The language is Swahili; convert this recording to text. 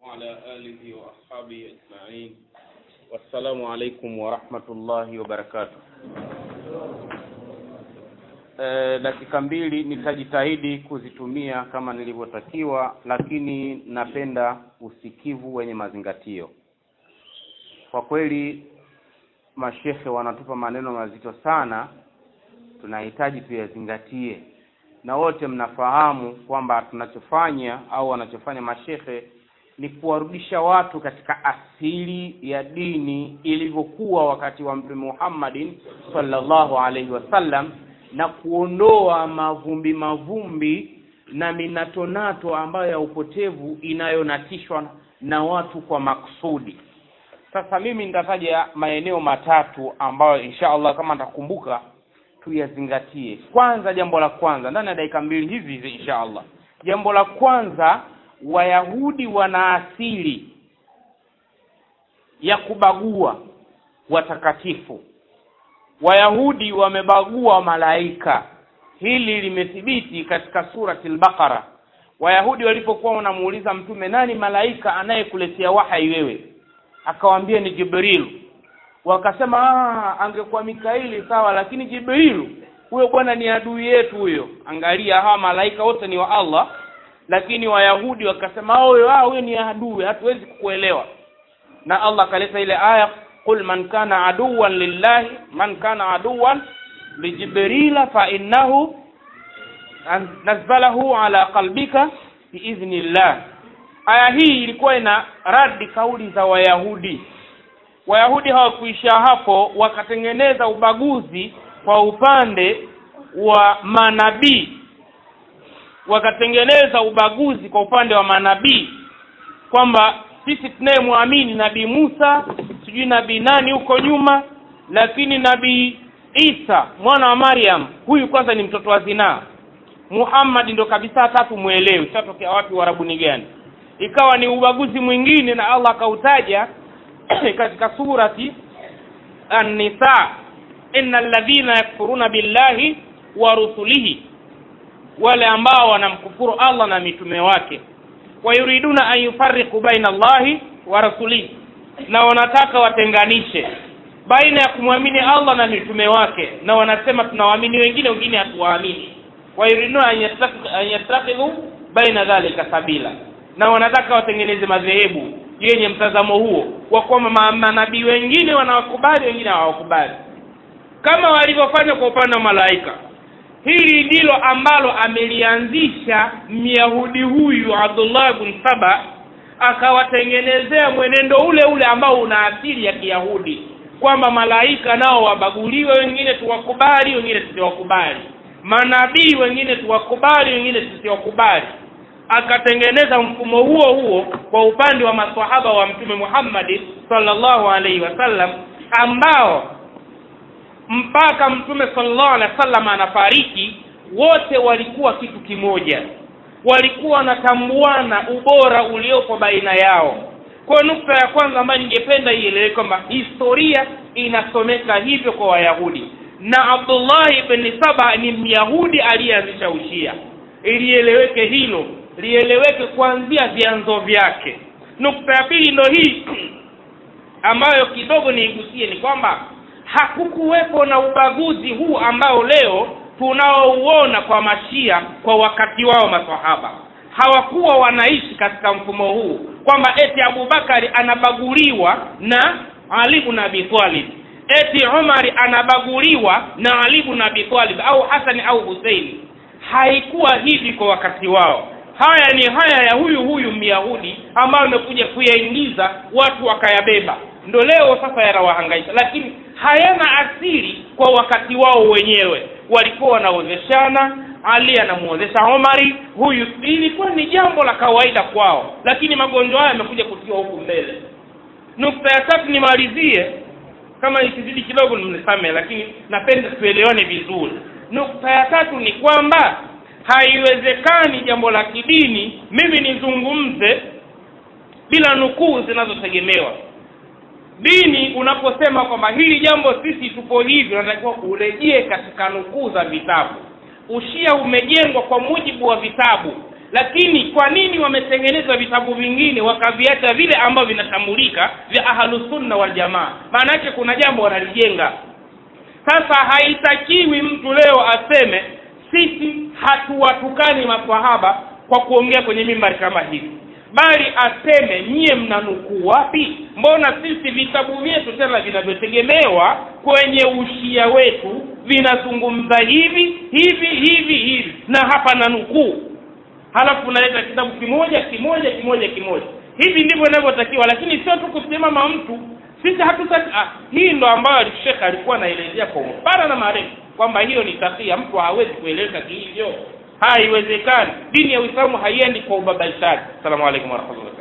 وعلى آله وأصحابه أجمعين والسلام عليكم ورحمة الله وبركاته E, dakika mbili nitajitahidi kuzitumia kama nilivyotakiwa, lakini napenda usikivu wenye mazingatio. Kwa kweli mashehe wanatupa maneno mazito sana, tunahitaji tuyazingatie, na wote mnafahamu kwamba tunachofanya au wanachofanya mashehe ni kuwarudisha watu katika asili ya dini ilivyokuwa wakati wa Mtume Muhammadin sallallahu alaihi wasallam na kuondoa mavumbi mavumbi na minatonato ambayo ya upotevu inayonatishwa na watu kwa maksudi. Sasa mimi nitataja maeneo matatu ambayo insha Allah kama nitakumbuka tuyazingatie. Kwanza, jambo la kwanza ndani ya dakika mbili hizi hizi insha Allah, jambo la kwanza, Wayahudi wana asili ya kubagua watakatifu. Wayahudi wamebagua malaika. Hili limethibiti katika surati al-Baqara. Wayahudi walipokuwa wanamuuliza Mtume, nani malaika anayekuletea wahai wewe? Akawaambia ni Jibril. Wakasema ah, angekuwa Mikaili sawa, lakini Jibril huyo bwana ni adui yetu huyo. Angalia, hawa malaika wote ni wa Allah, lakini Wayahudi wakasema huyo ah, huyo ni adui, hatuwezi kukuelewa. Na Allah akaleta ile aya qul man kana aduwan lillahi man kana aduwan lijibrila fa innahu nazzalahu ala qalbika biidhnillah. Aya hii ilikuwa ina radi kauli za Wayahudi. Wayahudi hawakuisha hapo, wakatengeneza ubaguzi kwa upande wa manabii, wakatengeneza ubaguzi kwa upande wa manabii kwamba sisi tunayemwamini nabii Musa sijui nabii nani huko nyuma, lakini nabii Isa mwana wa Maryam huyu kwanza ni mtoto wa zinaa. Muhammad ndo kabisa tatu mwelewi, tatokea wapi warabuni gani? Ikawa ni ubaguzi mwingine, na Allah akautaja katika surati An-Nisa, innal ladhina yakfuruna billahi wa rusulihi, wale ambao wanamkufuru Allah na mitume wake wayuriduna an yufarriqu baina Allahi wa rasulihi, na wanataka watenganishe baina ya kumwamini Allah na mitume wake, na wanasema tunawaamini wengine, wengine hatuwaamini. Wayuriduna an yattakhidhu baina dhalika sabila, na wanataka watengeneze madhehebu yenye mtazamo huo wa kwamba manabii wengine wanawakubali, wengine hawakubali, kama walivyofanya kwa upande wa malaika. Hili ndilo ambalo amelianzisha Myahudi huyu Abdullah ibn Saba, akawatengenezea mwenendo ule ule ambao una asili ya Kiyahudi, kwamba malaika nao wabaguliwe, wengine tuwakubali, wengine tusiwakubali, manabii wengine tuwakubali, wengine tusiwakubali. Akatengeneza mfumo huo huo kwa upande wa maswahaba wa Mtume Muhammad sallallahu alaihi wasallam ambao mpaka mtume sallallahu alaihi wasallam anafariki, wote walikuwa kitu kimoja, walikuwa wanatambuana ubora uliopo baina yao. Kwa nukta ya kwanza ambayo ningependa ieleweke kwamba historia inasomeka hivyo kwa Wayahudi, na Abdullah ibn Saba ni Myahudi aliyeanzisha Ushia. Ilieleweke hilo, lieleweke kuanzia vyanzo vyake. Nukta ya pili ndo hii ambayo kidogo niigusie, ni kwamba hakukuwepo na ubaguzi huu ambao leo tunaouona kwa mashia kwa wakati wao maswahaba hawakuwa wanaishi katika mfumo huu kwamba eti abubakari anabaguliwa na ali ibn abi talib eti umari anabaguliwa na ali ibn abi talib au hasani au huseini haikuwa hivi kwa wakati wao haya ni haya ya huyu huyu myahudi ambayo amekuja kuyaingiza watu wakayabeba ndo leo sasa yanawahangaisha lakini hayana asili kwa wakati wao wenyewe walikuwa wanaozeshana ali anamuozesha omari huyu ilikuwa ni jambo la kawaida kwao lakini magonjwa haya yamekuja kutiwa huku mbele nukta ya tatu nimalizie kama ikizidi kidogo mnisame lakini napenda tuelewane vizuri nukta ya tatu ni kwamba haiwezekani jambo la kidini mimi nizungumze bila nukuu zinazotegemewa dini unaposema kwamba hili jambo sisi tupo hivi unatakiwa urejee katika nukuu za vitabu ushia umejengwa kwa mujibu wa vitabu lakini kwa nini wametengeneza vitabu vingine wakaviacha vile ambavyo vinatambulika vya ahlusunna waljamaa maana yake kuna jambo wanalijenga sasa haitakiwi mtu leo aseme sisi hatuwatukani maswahaba kwa kuongea kwenye mimbari kama hivi bali aseme nyie mnanukuu wapi mbona sisi vitabu vyetu tena vinavyotegemewa kwenye ushia wetu vinazungumza hivi hivi hivi hivi na hapa na nukuu halafu unaleta kitabu kimoja kimoja kimoja kimoja hivi ndivyo inavyotakiwa lakini sio tu kusimama mtu sisi hatutaki ah, hii ndo ambayo shekhe alikuwa anaelezea kwa upana na marefu kwamba hiyo ni takia mtu hawezi kueleza kihivyo haiwezekani dini ya uislamu haiendi kwa ubabaishaji assalamu alaikum warahmatullahi